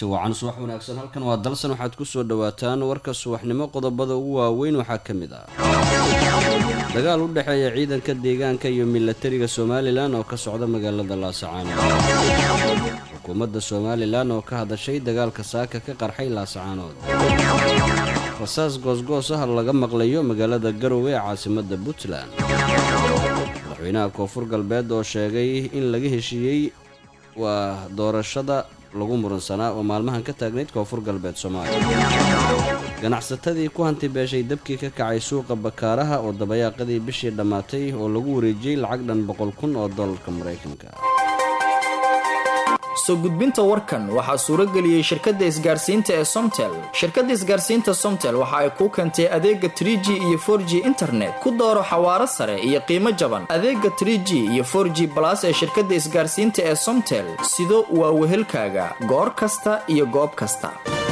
kulanti wacan subax wanaagsan halkan waa dalsan waxaad kusoo dhawaataan warka subaxnimo qodobada ugu waaweyn waxaa ka mid ah dagaal u dhexeeya ciidanka deegaanka iyo milatariga somalilan oo ka socda magaalada laasacaanood xukuumadda somalilan oo ka hadashay dagaalka saaka ka qarxay laasacaanood rasaas goosgoos ah laga maqlayo magaalada garowe ee caasimadda puntland madaxweynaha koonfur galbeed oo sheegay in laga heshiiyey waa doorashada lagu muransanaa oo maalmahan ka taagnayd koonfur galbeed soomaaliya ganacsatadii ku hanti beeshay dabkii ka kacay suuqa bakaaraha oo dabayaaqadii bishii dhammaatay oo lagu wareejiyey lacag dhan boqol kun oo dollarka maraykanka soo gudbinta warkan waxaa suurageliyey shirkadda isgaarsiinta ee somtel shirkadda isgaarsiinta somtel waxa ay kuu keentay adeega tr g iyo for g internet ku dooro xawaaro sare iyo qiimo jaban adeega tr g iyo for g balas ee shirkadda isgaarsiinta ee somtel sido waa wehelkaaga goor kasta iyo goob kasta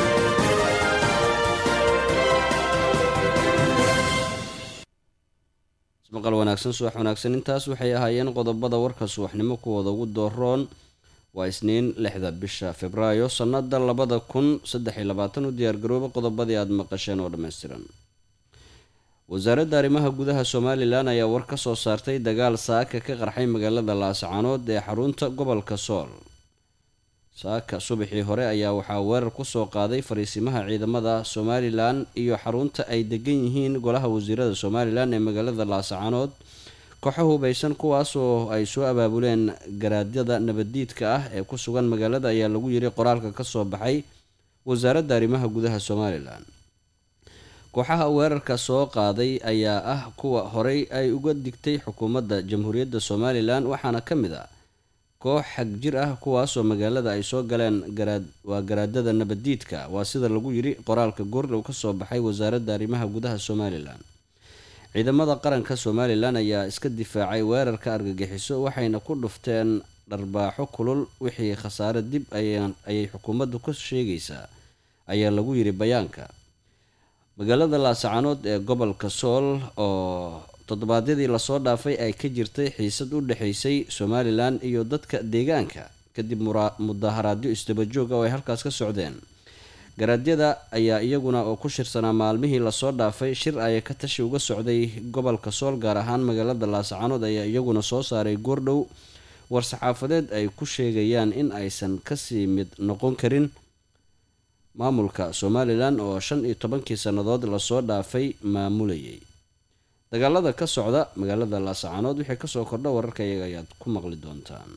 maqal wanaagsan subax wanaagsan intaas waxay ahaayeen qodobada warka subaxnimo kuwooda ugu dooroon waa isniin lixda bisha februaayo sannada labada kun saddex iyo labaatan u diyaargarooba qodobadii aada maqasheen oo dhammaystiran wasaaradda arrimaha gudaha somalilan ayaa war ka soo saartay dagaal saaka ka qarxay magaalada laasacaanood ee xarunta gobolka sool saaka subaxii hore ayaa waxaa weerar kusoo qaaday fariisimaha ciidamada somalilan iyo xarunta ay degan yihiin golaha wasiirada somalilan ee magaalada laasacaanood kooxo hubaysan kuwaasoo ay soo abaabuleen garaadyada nabaddiidka ah ee ku sugan magaalada ayaa lagu yiri qoraalka kasoo baxay wasaaradda arrimaha gudaha somalilan kooxaha weerarka soo qaaday ayaa ah kuwa horey ay uga digtay xukuumadda jamhuuriyadda somalilan waxaana ka mid ah koox xag jir ah kuwaasoo magaalada ay soo galeen garaad waa garaadada nabaddiidka waa sida lagu yiri qoraalka goordhow kasoo baxay wasaaradda arrimaha gudaha somalilan ciidamada qaranka somalilan ayaa iska difaacay weerarka argagixiso waxayna ku dhufteen dharbaaxo kulul wixii khasaare dib ayay xukuumaddu ka sheegaysaa ayaa lagu yiri bayaanka magaalada laasacaanood ee gobolka sool oo toddobaadyadii lasoo dhaafay ay ka jirtay xiisad u dhexaysay somalilan iyo dadka deegaanka kadib mudaharaadyo isdabajooga oo ay halkaas ka socdeen garaadyada ayaa iyaguna oo ku shirsanaa maalmihii lasoo dhaafay shir ay ka tashi uga socday gobolka sool gaar ahaan magaalada laasacaanood ayaa iyaguna soo saaray goordhow war-saxaafadeed ay ku sheegayaan in aysan kasii mid noqon karin maamulka somalilan oo shan iyo tobankii sannadood lasoo dhaafay maamulayay dagaalada ka socda magaalada laasacaanood wixii kasoo kordha wararka iyaga ayaad ku maqli doontaan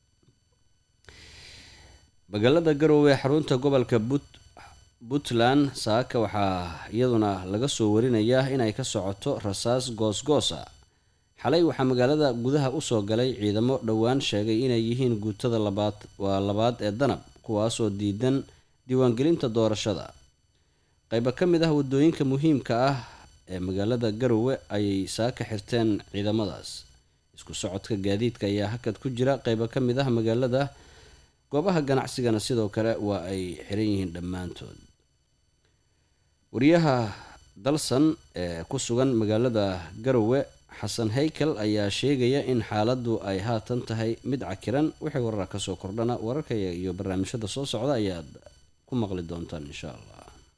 magaalada garowe xarunta gobolka but puntland saaka waxaa iyaduna laga soo warinayaa inay ka socoto rasaas goosgoos ah xalay waxaa magaalada gudaha usoo galay ciidamo dhowaan sheegay inay yihiin guutada labaad waa labaad ee danab kuwaasoo diidan diiwaangelinta doorashada qaybo ka mid ah wadooyinka muhiimka ah ee magaalada garowe ayay saaka xirteen ciidamadaas isku socodka gaadiidka ayaa hakad ku jira qaybo ka mid ah magaalada goobaha ganacsigana sidoo kale waa ay xiran yihiin dhammaantood wariyaha dalsan ee ku sugan magaalada garowe xasan haykel ayaa sheegaya in xaaladdu ay haatan tahay mid cakiran wixii warara kasoo kordhana wararka iyo barnaamijyada soo socda ayaad ku maqli doontaan insha allah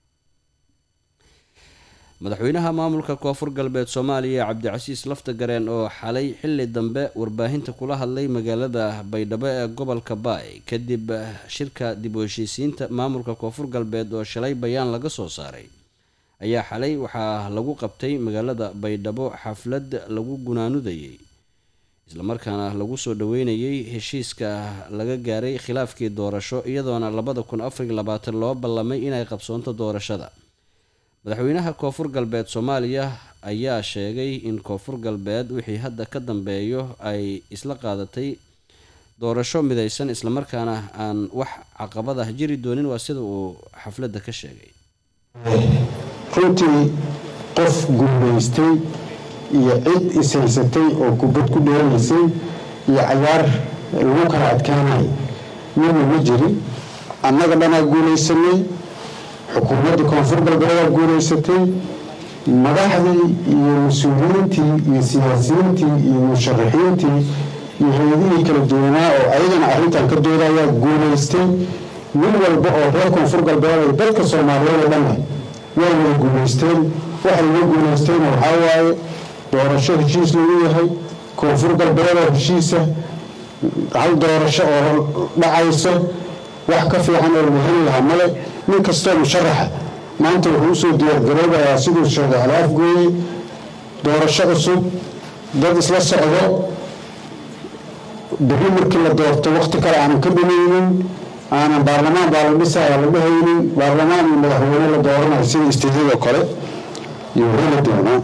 madaxweynaha maamulka koonfur galbeed soomaaliya cabdicasiis lafta gareen oo xalay xilli dambe warbaahinta kula hadlay magaalada baydhabo ee gobolka baay kadib shirka dib u heshiisiinta maamulka koonfur galbeed oo shalay bayaan laga soo saaray ayaa xalay waxaa lagu qabtay magaalada baydhabo xaflad lagu gunaanudayay islamarkaana lagu soo dhaweynayay heshiiska laga gaaray khilaafkii doorasho iyadoona labada kun afariy labaatan loo ballamay inay qabsoonto doorashada madaxweynaha koonfur galbeed soomaaliya ayaa sheegay in koonfur galbeed wixii hadda ka dambeeyo ay isla qaadatay doorasho midaysan islamarkaana aan wax caqabad ah jiri doonin waa sida uu xafladda ka sheegay runtii qof gurmaystay iyo cid ishaysatay oo kubad ku dheeraysay iyo cayaar lagu kala adkaanay midna ma jirin annaga dhanaa guulaysanay xukuumadda koonfur galbeedaa guulaysatay madaxdii iyo mas-uuliyiintii iyo siyaasiyiintii iyo musharaxiintii iyo hay-adihii kala duwanaa oo ayagana arrintan ka doodayaa guulaystay nin walba oo reer koonfur galbeed ay dadka soomaaliyeed oo dhanna waa wada guulaysteen waxay uga guulaysteen waxaa waaye doorasho heshiis lagu yahay koonfur galbeed oo heshiisa hal doorasho oo dhacayso wax ka fiican oo la heli lahaa male nin kastoo musharaxa maanta wuxuu usoo diyaargaroobayaa siduu sheegay halaafgooye doorasho cusub dad isla socdo berri markii la doorto waqti kale aanan ka dhumaynin aanan baarlamaan baa la dhisaya la dhahaynin baarlamaan iyo madaxweyne la dooranayo sida istiidadoo kale iyo heli doonaa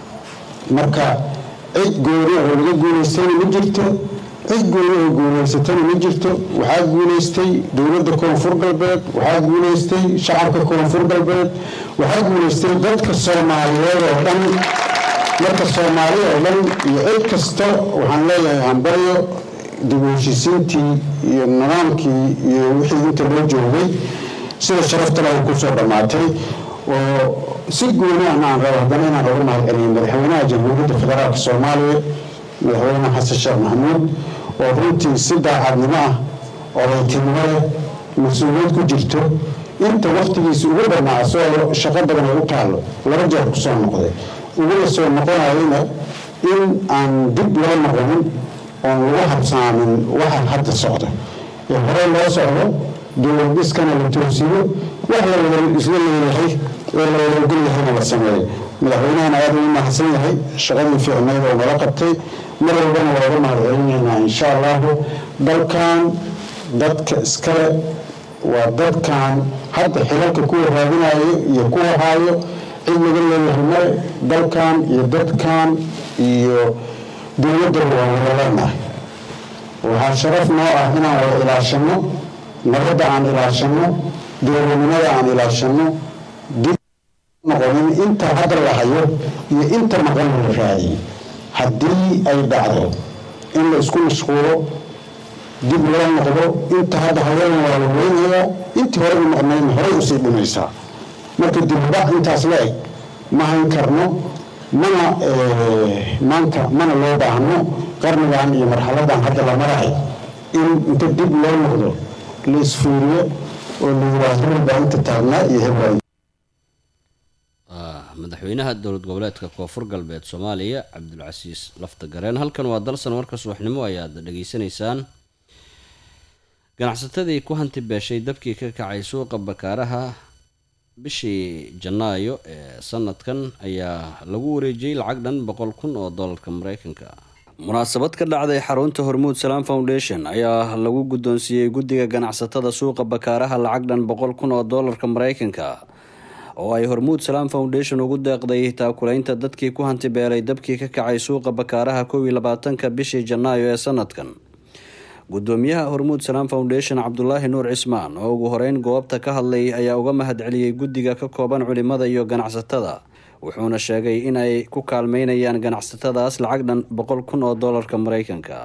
marka cid gooni oo laga guulaystayna ma jirto cid gooni oo guulaysatana ma jirto waxaa guulaystay dowladda koonfur galbeed waxaa guulaystay shacabka koonfur galbeed waxaa guulaystay dadka soomaaliyeed oo dhan marka soomaali oo dhan iyo cid kasta waxaan leeyahay hambaryo dib u heshiisiintii iyo nidaamkii iyo wixii inta loo joogay sida sharafta leh kusoo dhammaatay oo si gooni ahna aan rabo haddana inaan uga mahad celiyo madaxweynaha jamhuuriyadda federaalka soomaaliya madaxweyne xasan sheekh maxamuud oo runtii si daacadnimo ah odaytinimo leh mas-uuliyad ku jirto inta waktigiisa ugu dhammaa asagoo shaqo badan ay u taallo laba jeer kusoo noqday ugula soo noqonayana in aan dib loo noqonin oon lagu habsaamin waxa hadda socda ee horey loo socdo dowlad dhiskana la toosiyo wax la wada isla leeyahay ee la wada ogol yahayna la sameeyo madaxweynahana aada u mahadsan yahay shaqadii fiicnayd oo nala qabtay mar walbana waa uga mahad celinaynaa insha allahu dalkan dadka iskale waa dadkan hadda xilalka kuwa raadinayo iyo kuwa haayo cid laga leeyahay male dalkan iyo dadkan iyo dowladdaba waan wada leenahay waxaa sharaf noo ah inaan wada ilaashano nabadda aan ilaashano dowladnimada aan ilaashano dib noqonin inta hadda la hayo iyo inta maqan la raadiyo haddii ay dhacdo in la isku mashquulo dib loo noqdo inta hadda hayadan waa la weynayaa intii hore u maqnayn horey usii dhimaysaa marka dibbac intaas la eg ma hayn karno mana maanta mana loo baahno qarnigan iyo marxaladan hadda la marahay in inta dib loo noqdo la isfuuriyo oo la yiraahdo hebelbaa inta taagnaa iyo hebelbaa madaxweynaha dowlad goboleedka koonfur galbeed soomaaliya cabdulcasiis lafta gareen halkan waa dalsan warka subaxnimo ayaad dhageysanaysaan ganacsatadii ku hanti beeshay dabkii ka kacay suuqa bakaaraha bishii janaayo ee sanadkan ayaa lagu wareejiyey lacag dhan boqol kun oo doolarka mareykanka munaasabad ka dhacday xarunta hormuud salaam foundation ayaa lagu guddoonsiiyey guddiga ganacsatada suuqa bakaaraha lacag dhan boqol kun oo doolarka mareykanka oo ay hormuud salaam foundation ugu deeqday taakulaynta dadkii ku hanti beelay dabkii ka kacay suuqa bakaaraha kow iyo labaatanka bishii janaayo ee sanadkan gudoomiyaha hormuud salaam foundation cabdulaahi nuur cismaan oo ugu horeyn goobta ka hadlay ayaa uga mahad celiyey guddiga ka kooban culimada iyo ganacsatada wuxuuna sheegay in ay ku kaalmeynayaan ganacsatadaas lacag dhan boqol kun oo doolarka mareykanka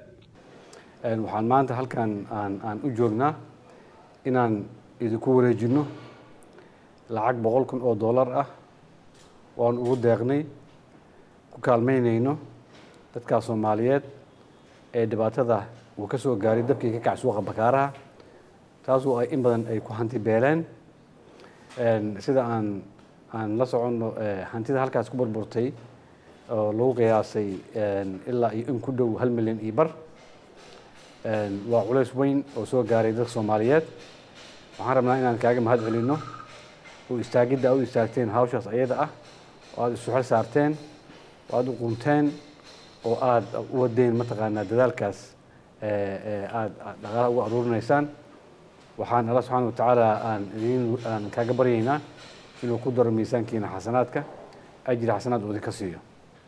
waxaan maanta halkan aan aan u joognaa inaan idinku wareejino lacag boqol kun oo doolar ah oan ugu deeqnay ku kaalmeynayno dadkaa soomaaliyeed ee dhibaatada uu ka soo gaaray dabkii ka kac suuqa bakaaraha taasoo ay in badan ay ku hanti beeleen sida aan aan la soconno hantida halkaas ku burburtay oo lagu qiyaasay ilaa iyo in ku dhow hal milyan iyo bar waa culays weyn oo soo gaaray dadka soomaaliyeed waxaan rabnaa inaan kaaga mahad celino oo istaagidda aad u istaagteen hawshaas ayada ah oo aada isu xel saarteen oo aada u qunteen oo aada u wadeen mataqaanaa dadaalkaas aada dhaqaalaha ugu aruurinaysaan waxaan alla subxaana watacaala aan idin aan kaaga baryaynaa inuu ku daro miisaankiina xasanaadka ajri xasanaad uu idinka siiyo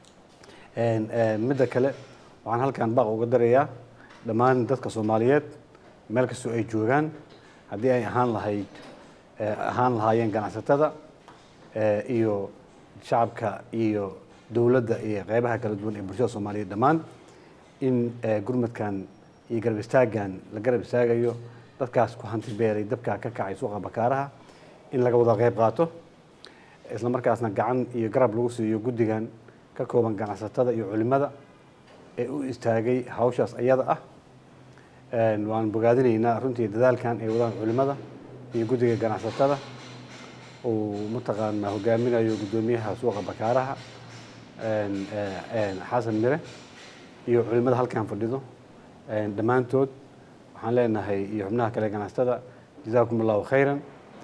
midda kale waxaan halkan baaq uga darayaa dhammaan dadka soomaaliyeed meel kastoo ay joogaan haddii ay ahaan lahayd ahaan lahaayeen ganacsatada iyo shacabka iyo dowladda iyo qeybaha kala duwan ee bulshada soomaaliyeed dhammaan in gurmadkan iyo garab istaaggan la garab istaagayo dadkaas ku hanti beeray dabkaa ka kacay suuqa bakaaraha in laga wada qeyb qaato isla markaasna gacan iyo garab lagu siiyo guddigan ka kooban ganacsatada iyo culimada ee u istaagay hawshaas ayada ah waan bogaadinaynaa runtii dadaalkan ay wadaan culimada iyo guddiga ganacsatada uu mataqaanaa hogaaminayo guddoomiyaha suuqa bakaaraha xasan mire iyo culimada halkan fadhido dhammaantood waxaan leenahay iyo xubnaha kale ganacsatada jazaakum allahu khayran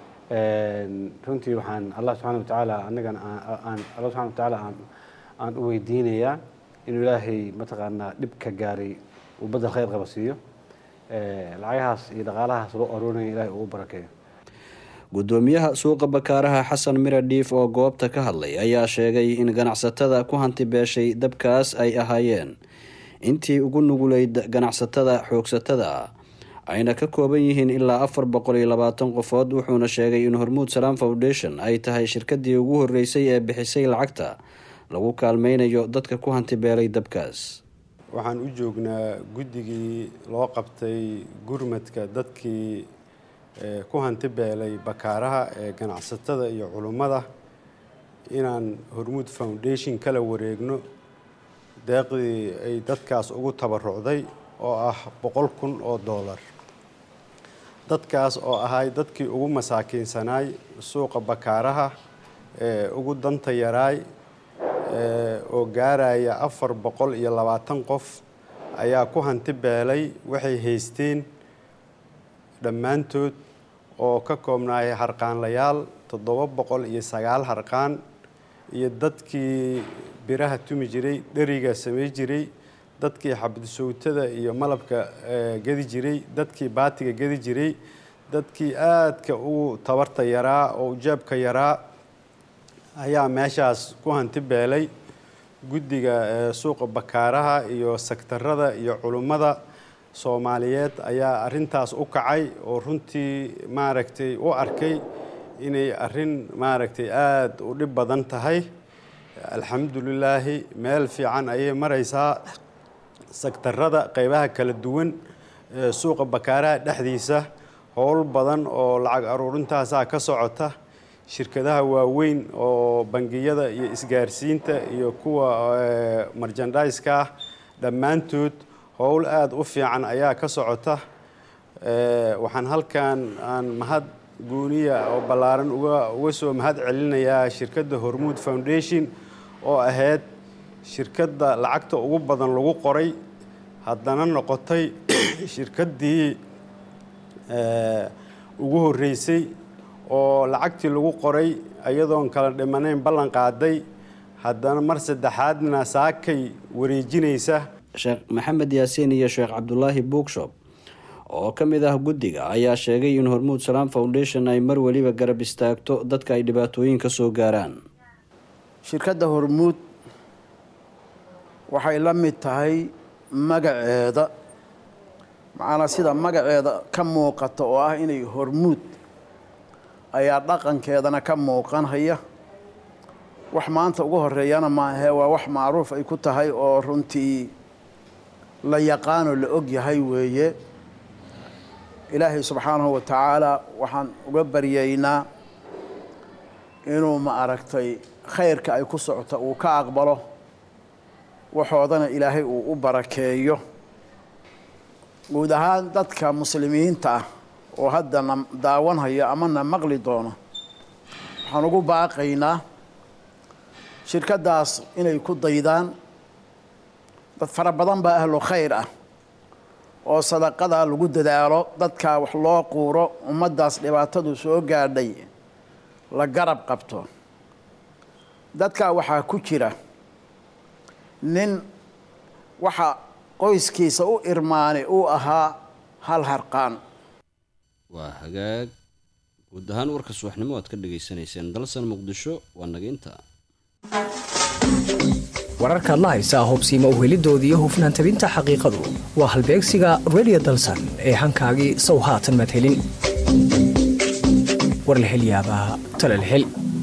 runtii waxaan allah subxana watacaala anagana aan allah subxana watacaala aan aan u weydiinayaa inuu ilaahay mataqaanaa dhib ka gaaray uu badal khayr qaba siiyo lacagahaas iyo dhaqaalahaas loo aroonaya ilaahay uu u barakeeyo guddoomiyaha suuqa bakaaraha xasan mire dhiif oo goobta ka hadlay ayaa sheegay in ganacsatada ku hanti beeshay dabkaas ay ahaayeen intii ugu nuguleyd ganacsatada xoogsatada ayna ka kooban yihiin ilaa afar boqol iyo labaatan qofood wuxuuna sheegay in hormuud salaam foundation ay tahay shirkadii ugu horeysay ee bixisay lacagta lagu kaalmeynayo dadka ku hanti beelay dabkaas waxaan u joognaa guddigii loo qabtay gurmadka dadkii ku hanti beelay bakaaraha ee ganacsatada iyo culummada inaan hormuud foundation kala wareegno deeqdii ay dadkaas ugu tabarucday oo ah boqol kun oo dollar dadkaas oo ahay dadkii ugu masaakiinsanaay suuqa bakaaraha ee ugu danta yaraay oo gaaraya afar boqol iyo labaatan qof ayaa ku hanti beelay waxay haysteen dhammaantood oo ka koobnaayay harqaanlayaal toddoba boqol iyo sagaal harqaan iyo dadkii biraha tumi jiray dheriga samey jiray dadkii xabdisowtada iyo malabka gedi jiray dadkii baatiga gedi jiray dadkii aadka ugu tabarta yaraa oo ujaabka yaraa ayaa meeshaas ku hanti beelay guddiga suuqa bakaaraha iyo sektarada iyo culummada soomaaliyeed ayaa arintaas u kacay oo runtii maaragtay u arkay inay arin maaragtay aada u dhib badan tahay alxamdulilaahi meel fiican ayay maraysaa sektarada qeybaha kala duwan ee suuqa bakaaraha dhexdiisa howl badan oo lacag aruurintaasaa ka socota shirkadaha waaweyn oo bangiyada iyo isgaarsiinta iyo kuwa marjandaiska ah dhammaantood howl aada u fiican ayaa ka socota waxaan halkan aan mahad guuniya oo ballaaran uga uga soo mahad celinayaa shirkadda hormuud foundation oo ahayd shirkadda lacagta ugu badan lagu qoray haddana noqotay shirkaddii ugu horreysay oo lacagtii lagu qoray iyadoon kala dhimanayn ballan qaaday haddana mar saddexaadna saakay wareejinaysa sheekh maxamed yaasiin iyo sheekh cabdulaahi bookshop oo ka mid ah guddiga ayaa sheegay in hormuud salaam foundation ay mar weliba garab istaagto dadka ay dhibaatooyin ka soo gaaraan shirkadda hormuud waxay la mid tahay magaceeda macnaa sida magaceeda ka muuqata oo ah inay hormuud ayaa dhaqankeedana ka muuqanhaya wax maanta ugu horeeyana maahee waa wax macruuf ay ku tahay oo runtii la yaqaanoo la og yahay weeye ilaahay subxaanahu wa tacaala waxaan uga baryaynaa inuu ma aragtay khayrka ay ku socota uu ka aqbalo waxoodana ilaahay uu u barakeeyo guud ahaan dadka muslimiinta ah oo hadda na daawanhaya ama na maqli doona waxaan ugu baaqaynaa shirkaddaas inay ku daydaan dad fara badan baa ahlu khayr ah oo sadaqada lagu dadaalo dadkaa wax loo quuro ummaddaas dhibaatadu soo gaadhay la garab qabto dadkaa waxaa ku jira nin waxa qoyskiisa u irmaanay uu ahaa hal harqaan waa hagaag guud ahaan warka subaxnimo aad ka dhagaysanayseen dalsan muqdisho waa nageynta wararkaad la haysaa hubsiima uhelidooda iyo hufnaan tabinta xaqiiqadu waa halbeegsiga redio dalsan ee hankaagii sow haatan maad helin war la hel yaabaa tale la hel